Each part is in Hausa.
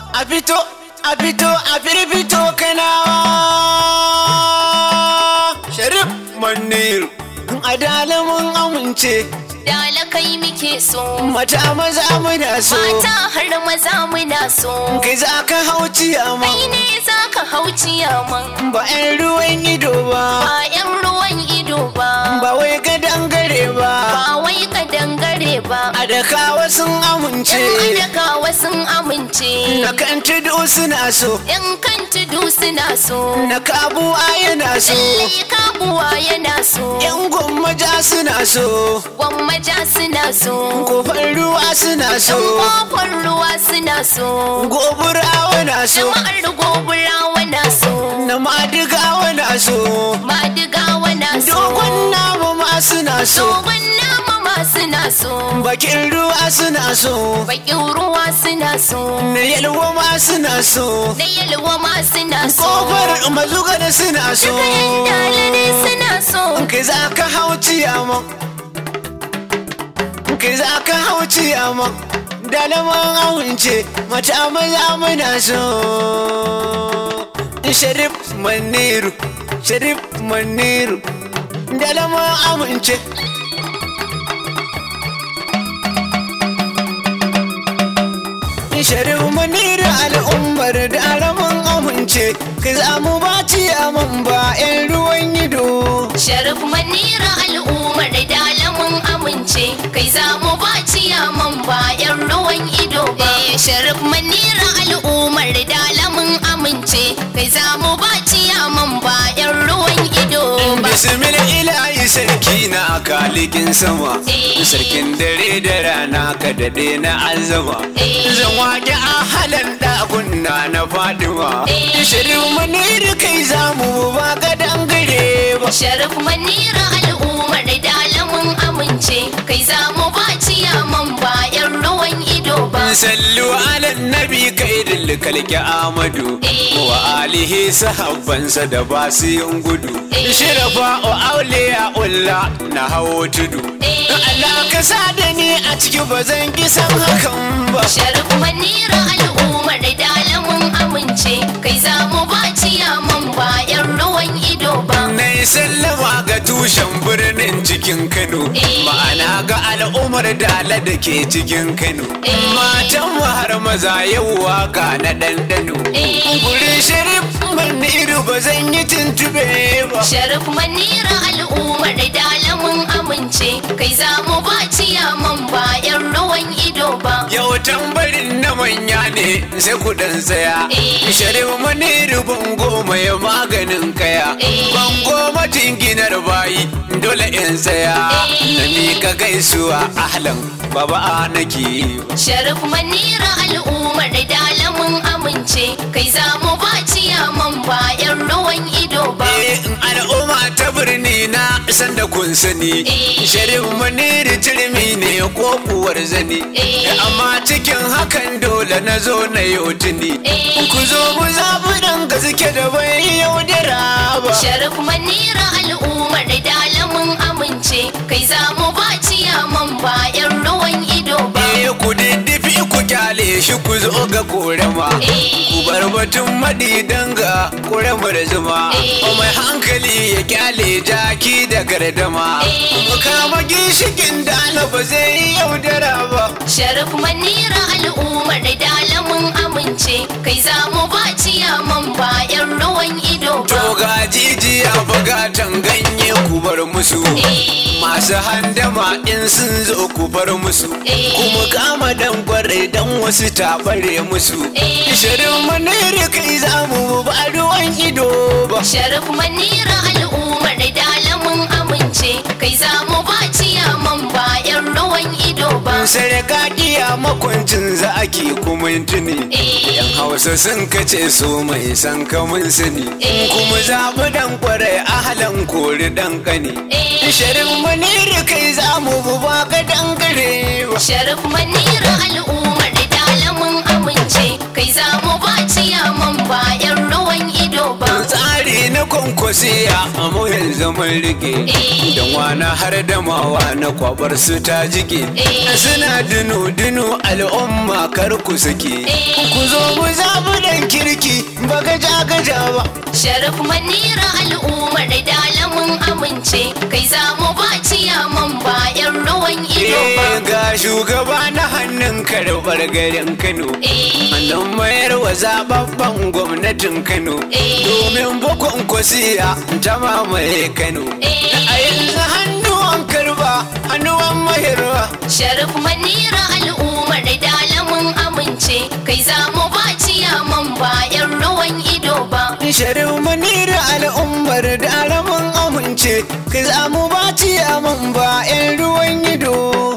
a fito a fito a firfito kanawa sharif manir adala mun amince Dala kai muke so. mata maza muna so Mata har maza muna so. kai za ka hau Kai ciyaman ne za ka hau ciyaman. ba 'yan ruwan ido ba Ba 'yan ruwan ido ba. ba wai ka dangare ba Ba wai ka dangare ba. a dakawa sun amince Yan adakawa sun amince. na kan tudu suna so Yan kan tudu suna so. na kabuwa yana so Lallai kabuwa yana so. yan gwammaja suna so Gwammaja suna so. kofar ruwa suna so Yan kofar ruwa suna so. goburawa na so Jama'ar goburawa na so. na madigawa na so Madigawa na so. dogon nama ma suna so Dogon nama ma suna so. bakin ruwa suna so Bakin ruwa suna so. na yalwa ma suna so Da yalwa ma suna so. kofar mazugar suna so Duka yan dalare suna so. kai za ka hau ciyaman kai za ka hau ciyaman dalaman awunce mata maza muna so sharif maniru sharif maniru dalaman amince sharif maniru al'ummar dalaman amince kai za mu ba ciyaman ba 'yan ruwan ido Sharif manira al'ummar dalamin amince. Kai za mu ba ciyaman ba 'yan ruwan ido ba. Sharif manira al'ummar dalamin amince. Kai za mu ba ciyaman ba 'yan ruwan ido ba. Bismil ilahi sarki na kalikin sama Eh. Sarkin dare da rana ka daɗe na azama Eh. Zan waƙi a halan ɗakunna na Fadima Eh. Shirin maniri kai zamu ba ga dangare ba Sharif manira al'ummar dalamin amince. Kai za mu ba ciyaman ba 'yan ruwan ido ba. Sallu ala nabi kai kalki Amadu Eh. Wa alihi sahabbansa da basu yin gudu Eh. Shirafa o auliya ulla na hawo tudu Eh. Allah ka sa da ni a ciki ba zan ki san hakan ba Sharif manira al'ummar dalamin amince. Kai za mu ba ciyaman ba 'yan ruwan ido ba. Na yi sallama ga tushen birnin cikin Kano Eh. Ma'ana ga al'ummar dala da ke cikin Kano Eh. Matan mu har maza yau waka na ɗanɗano Eh. Gurin sharif maniru ba zan yi tuntube ba Sharif manira al'ummar dalamin amince. Kai za mu ba ciyaman ba 'yan ruwan ido ba. Yau tambarin na manya ne sai ku dan tsaya Eh. Sharif maniru bango mai maganin kaya Eh. Bango majinginar bayi dole in tsaya Eh. Na mika gaisuwa ahlan baba nake yi Sharif manira al'ummar dalamin amince. Kai za mu ba ciyaman ba 'yan ruwan ido ba. Eh, al'umma ta birni na san da kun sani Eh. sharif maniri turmi ne ko kuwar zani Eh. amma cikin hakan dole na zo na yau tuni Eh. ku zo mu zaɓi ɗan gaske da bai yaudara ba Sharif manira al'ummar dalamin amince. Kai za mu ba ciyaman ba 'yan ruwan ido ba. Eh, ku diddifi ku kyale shi ku zo ga korama Eh. ku bar batun maɗi danga koramar zuma Eh. mai hankali ya kyale jaki da gardama Eh. mu kama ginshikin dana ba zai yi yaudara ba Sharif manira al'ummar dalamin amince. Kai za mu ba ciyaman ba 'yan ruwan ido ba. to ga jijiya bugatan ganye ku bar musu Eh. masu handama in sun zo ku bar musu Eh. kuma kama dan kwarai dan wasu taɓare musu Eh. shirin maniri kai za mu ba ruwan ido ba Sharif manira al'ummar dalamin amince. Kai za mu ba ciyaman ba 'yan ruwan ido ba. sarƙaƙiya makwancin za ake kuma tuni Eh. yan hausa sun kace su mai san kamun sani Eh. kuma zaɓi dan kwarai ahalan kori dan kani Eh. shirin maniri kai za mu ba ka dangare ba Sharif manira al'ummar dalamin amince. Kai za mu ba ciyaman ba 'yan ruwan ido ba. tsari na kwankwasiya a mu yanzu mun rike Eh. don wani har da mawa na kwabar su ta jike Eh. suna dunu dunu al'umma kar ku sake Eh. ku zo mu zaɓi dan kirki ba gaja gaja ba Sharif manira al'ummar dalamin amince kai za mu ba ciyaman bayan ruwan ido ba. Eh, ga shugaba na hannun karɓar garin Kano. Eh. Hannun mayar wa zababban gwamnatin Kano. Eh. Domin bakon kwasiya ta mamaye Kano. Eh. A yanzu hannuwan karba, hannuwan mayarwa. Sharif manira al'ummar dalamin amince kai za mu ba ciyaman bayan ruwan ido ba. Sharif manira al'ummar da alamun amince, ka za mu ba ciyaman ba 'yan ruwan ido.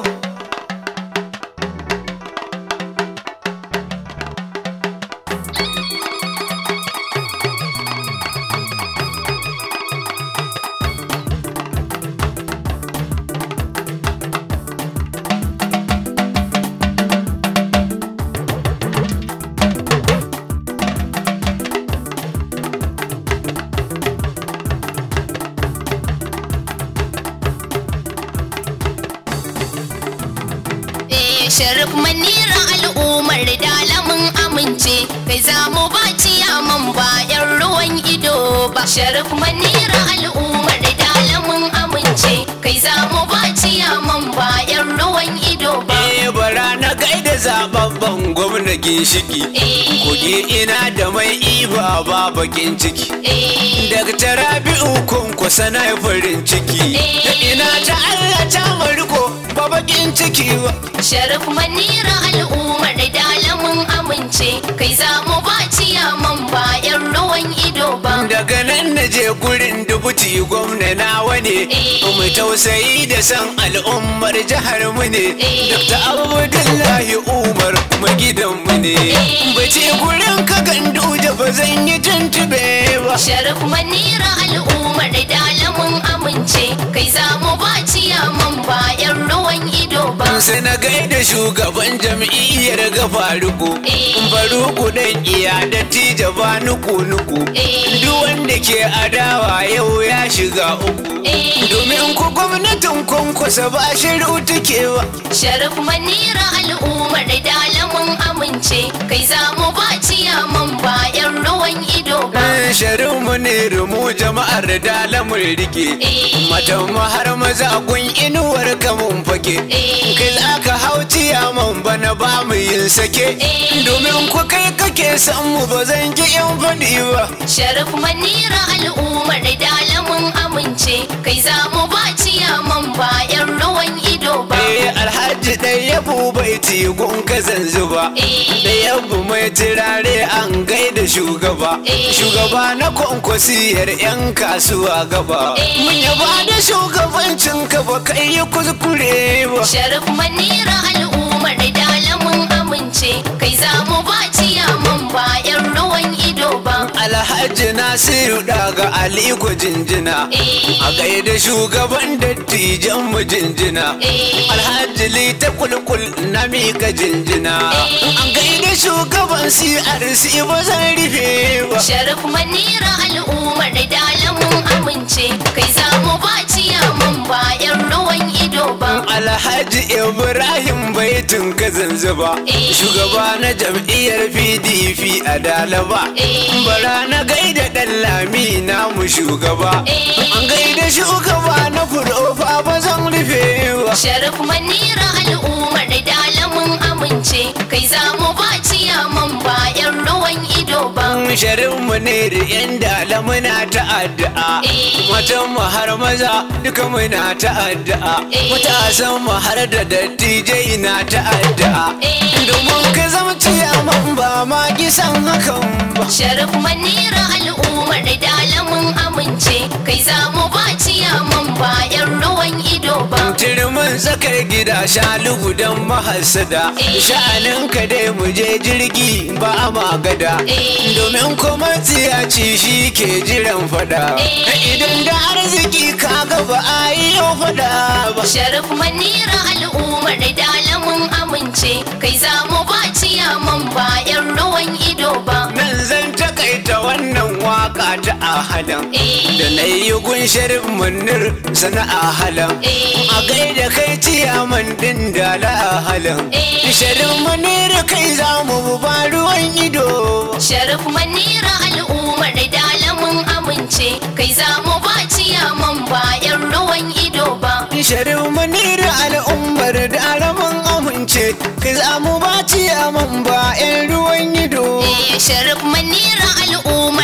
Eh, Sharif manira al'ummar dalamin amince kai za mu ba ciyaman bayan ruwan ido ba. Sharif manira al'ummar dalamin amince kai za mu ba ciyaman bayan ruwan ido ba. Eh, bara na gaida zababban gwamna ginshiki. Eh. Kogi ina da mai iba ba bakin ciki. Eh, Daga Rabi'u kunkusa na yi farin ciki. Eh. Ina ta Allah ta mariko ba bakin ciki ba. Sharif manira al'ummar dalamin amince kai za mu ba ciyaman bayan ruwan ido ba. Daga nan na je gurin dubuti gwamna nawa ne. Eh. Mu tausayi da san al'ummar jihar mu ne. Eh. Dr. Abdullahi Umar magidan mu ne. Eh. Bace gurin ka gandu da ba zan yi tuntube ba. Sharif manira al'ummar dalamin amince kai za mu ba ciyaman bayan ruwan ido ba. sai na gaida shugaban jam'iyyar gafaruku Eh. faruku dan iya da tija ba nuku nuku Eh. duk wanda ke adawa yau ya shiga uku Eh. domin ku gwamnatin kwankwasa ba shiru take ba Sharif manira al'ummar dalamin amince kai za mu ba ciyaman bayan ruwan ido ba. sharin mu ne rumu jama'ar da lamun rike Eh. matan mu har maza kun inuwar kamun fake Eh. kai za ka hau ciyaman bana ba mu yin sake Eh. domin ku kai kake san mu ba zan ki in faɗi ba Sharif manira al'ummar dalamin amince kai za mu ba ciyaman bayan ruwan ido ba. Eh alhaji ɗaya bai gun ka zanzuba Eh. da yabu mai turare an gaida shugaba Eh. shugaba na kwankwasiyar 'yan kasuwa gaba Eh. mun yaba da shugabancin ka ba kai yi kuskure ba Sharif manira al'ummar dalamin amince kai za mu ba ciyaman bayan ruwan ido ba. alhaji nasiru daga aliko jinjina Eh. a gaida shugaban dattijan mu jinjina Eh. alhaji lita kulkul na mika jinjina Eh. an gaida shugaban crc ba zan rufe ba Sharif manira al'ummar dalamin amince kai za mu ba ciyaman bayan ruwan ido ba. Alhaji Ibrahim baitin ka zanzuba Eh. shugaba na jam'iyyar PDP a Dalaba Eh. bara na gaida dan lami namu shugaba Eh. an gaida shugaba na furofa ba zan rufe ba Sharif manira al'ummar dalamin amince kai za mu ba ciyaman bayan ruwan ido ba. sharin mu ne da yan dala muna ta'addu'a Eh. matan mu har maza duka muna ta'addu'a Eh. matasan mu har da dattijai na ta'addu'a Eh. domin ka zama ciyaman ba ma kisan hakan ba Sharif manira al'ummar dalamin amince kai za mu ba ciyaman bayan ruwan ido ba. Turmin tsakar gida shalugu don mahasada Eh. sha'anin ka dai mu je jirgi ba a magada Eh. domin kuma tsiyaci shi ke jiran fada Eh. idan da arziki ka ga ba a yi yau fada ba Sharif manira al'ummar dalamin amince kai za mu ba ciyaman bayan ruwan ido ba. nan zan takaita wannan waka ta ahalan Eh. da na yi gun sharif munir sana ahalan Eh. a gaida kai ciyaman din da la ahalan Eh. sharif munir kai za mu ba ruwan ido Sharif manira al'ummar dalamin amince kai za mu ba ciyaman bayan ruwan ido ba. sharif munir al'ummar da alamun amince kai za mu ba ciyaman ba 'yan ruwan ido Eh, Sharif manira al'ummar